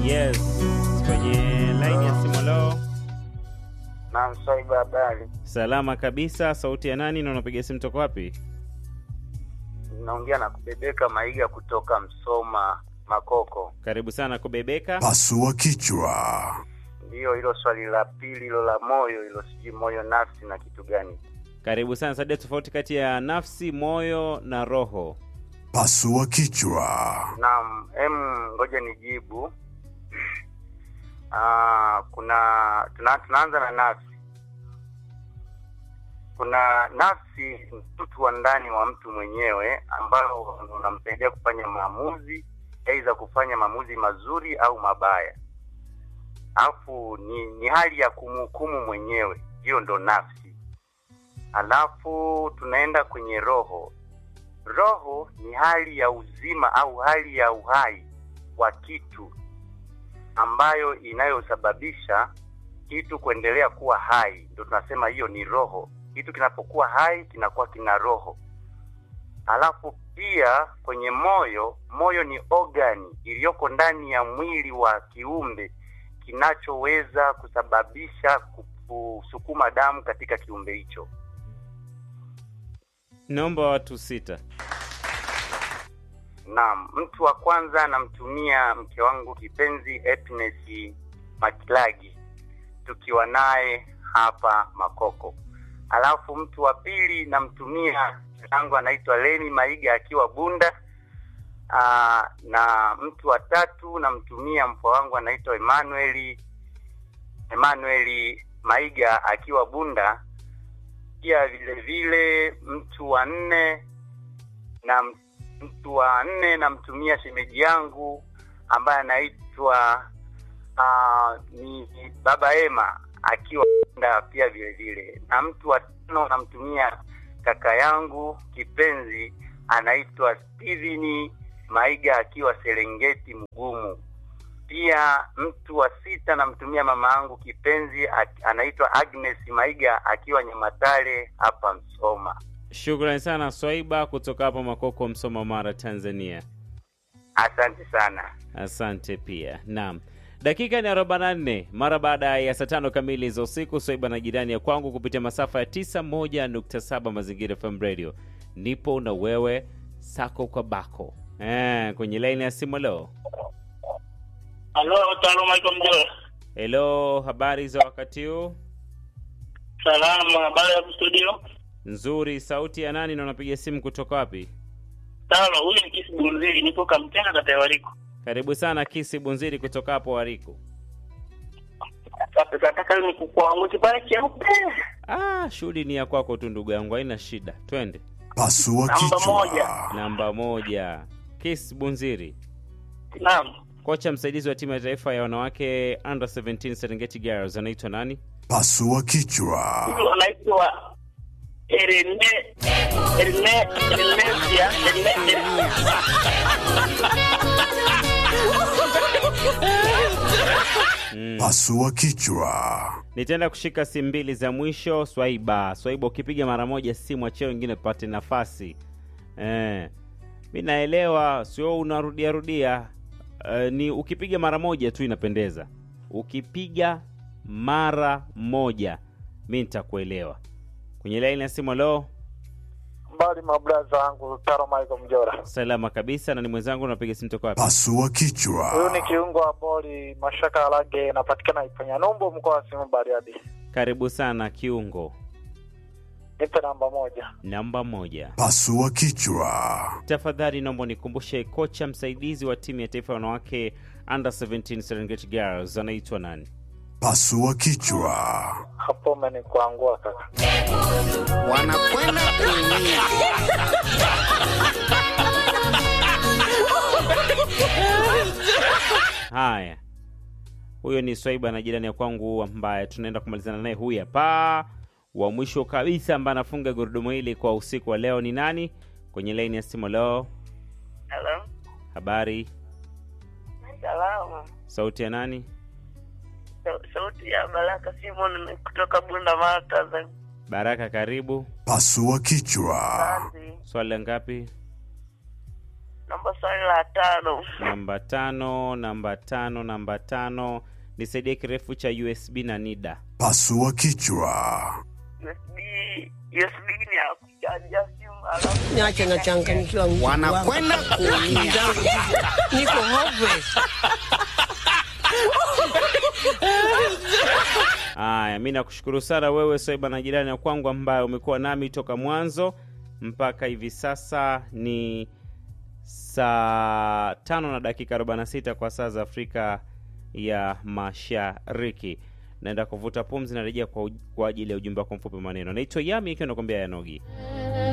Yes, kwenye laini ya simu leo. Naam, Swaiba, habari? Salama kabisa. Sauti ya nani na unapiga simu toka wapi? Naongea na kubebeka Maiga kutoka Msoma Makoko. Karibu sana kubebeka. Pasua kichwa. Ndiyo, hilo swali la pili hilo la moyo hilo, sijui moyo, nafsi na kitu gani? Karibu sana. Sadia tofauti kati ya nafsi, moyo na roho. Pasua kichwa. Naam, em, ngoja nijibu. Ah, kuna tuna, tunaanza na nafsi. Kuna nafsi, mtu wa ndani wa mtu mwenyewe ambao unamsaidia kufanya maamuzi, aidha kufanya maamuzi mazuri au mabaya. Alafu ni, ni hali ya kumhukumu mwenyewe, hiyo ndo nafsi. Alafu tunaenda kwenye roho. Roho ni hali ya uzima au hali ya uhai wa kitu ambayo inayosababisha kitu kuendelea kuwa hai, ndio tunasema hiyo ni roho. Kitu kinapokuwa hai kinakuwa kina roho. Alafu pia kwenye moyo, moyo ni ogani iliyoko ndani ya mwili wa kiumbe kinachoweza kusababisha kusukuma damu katika kiumbe hicho. Naomba watu sita. Naam, mtu wa kwanza namtumia mke wangu kipenzi Happiness Makilagi, tukiwa naye hapa Makoko. Alafu mtu wa pili namtumia yangu anaitwa Leni Maiga akiwa Bunda. Aa, na mtu wa tatu namtumia mpwa wangu anaitwa Emmanuel Emmanuel Maiga akiwa Bunda. Pia vile vile mtu wa nne na mtu wa nne namtumia shemeji yangu ambaye anaitwa uh, ni baba Ema akiwa Bunda pia vile vile, na mtu wa tano namtumia kaka yangu kipenzi anaitwa Steven Maiga akiwa Serengeti Mgumu. Pia mtu wa sita namtumia mama yangu kipenzi ak- anaitwa Agnes Maiga akiwa Nyamatare hapa Msoma. Shukrani sana Swaiba kutoka hapa Makoko, Msoma, Mara, Tanzania. Asante sana. Asante pia. Naam, dakika ni 44 mara baada ya saa tano kamili za usiku. Swaiba na jirani ya kwangu kupitia masafa ya 91.7 Mazingira FM Radio. Nipo na wewe sako kwa bako eh, kwenye laini ya simu leo. Halo, taaluma alaikum mjora. Hello, habari za wakati huu? Salama, habari ya studio? Nzuri. Sauti ya nani na unapiga simu kutoka wapi? Talo, huyu ni Kisi Bunzili, nipo Kamtenga kata ya Wariko. Karibu sana Kisi Bunziri kutoka hapo Wariko. Sasa nataka ni kukwangu kipale cheupe. Ah, shughuli ni ya kwako tu ndugu yangu, haina shida. Twende Pasua Namba moja. kichwa. namba moja. Kis Bunziri, Naam. kocha msaidizi wa timu ya taifa ya wanawake under 17 Serengeti Girls anaitwa nani? Pasua kichwa. Huyu anaitwa Erene Erene Ernesia Erene Mm. Pasua kichwa. Nitaenda kushika simu mbili za mwisho. Swaiba, Swaiba, ukipiga mara moja simu achie wengine tupate nafasi eh. Mi naelewa, sio unarudia rudia eh, ni ukipiga mara moja tu inapendeza. Ukipiga mara moja mi nitakuelewa. Kwenye laini ya simu, leo mbali mabraza wangu Taro Michael Mjora. salama kabisa, na ni mwenzangu, unapiga simu toka wapi? Pasua Huyu kichwa. ni kiungo wa boli Mashaka Alage, napatikana Ipanya Numbo, mkoa wa Simiyu Bariadi. Karibu sana kiungo Nipe namba moja. namba moja. Pasua kichwa. Tafadhali naomba nikumbushe kocha msaidizi wa timu ya taifa ya wanawake under 17 Serengeti Girls anaitwa nani? Pasua kichwa. Hapo umenikuangua kaka. wanakwenda kuumia. Haya, huyo ni Swaiba na jirani ya kwangu ambaye tunaenda kumalizana naye. Huyu hapa wa mwisho kabisa ambaye anafunga gurudumu hili kwa usiku wa leo ni nani? Kwenye laini ya simu leo, Hello. habari, Salama. sauti ya nani? Sa- Sauti ya Baraka Simon kutoka Bunda Mara Tanzania. Baraka, karibu. Pasua kichwa. Asante. Swali la ngapi? namba swali la tano namba tano namba tano namba tano nisaidie kirefu cha usb na nida Pasua kichwa. USB USB ni ya kuchajia simu alafu Niache nachanganyikiwa nguvu Wanakwenda wangu. kuumia. Zangu ziko- Niko hopeless. Haya, mi nakushukuru sana wewe Swaiba na jirani ya kwangu ambaye umekuwa nami toka mwanzo mpaka hivi sasa ni saa tano na dakika 46 kwa saa za Afrika ya Mashariki. Naenda kuvuta pumzi, narejea kwa, uj- kwa ajili ya ujumbe wako mfupi wa maneno. Naitwa Yami ikiwa nakwambia Yanogi.